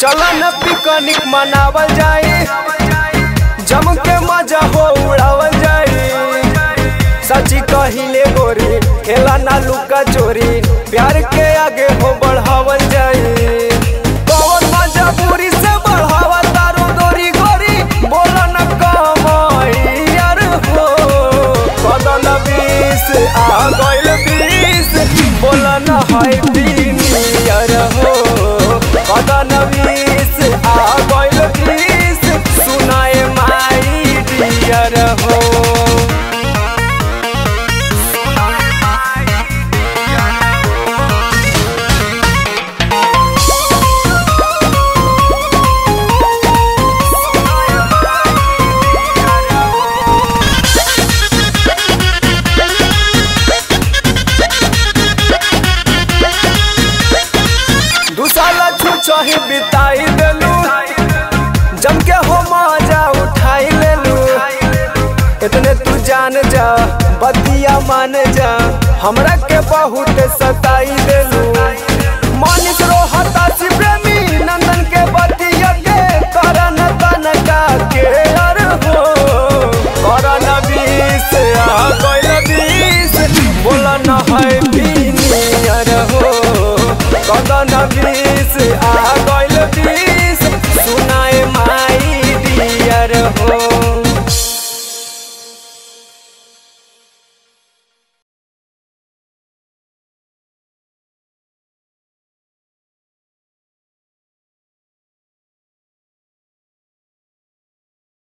चल न पिकनिक मनावल जाई जम के मजा हो उड़ावल जाई सची कहिले गोरी खेला ना लुका चोरी प्यार के आगे हो बढ़ावल जाई कौन मजा पूरी से बढ़ावा तारो गोरी गोरी बोला न कमाई यार हो कदन बीस आ गइल बीस बोला न हाय यार हो कदन बीस आ गइल बीस सुनाए माई डियर हो दू साल छुचही बिताई देलू जम के हो मजा उठाई लेलू इतने तू जान जा बतिया मान जा हमरा के बहुत सताई देलू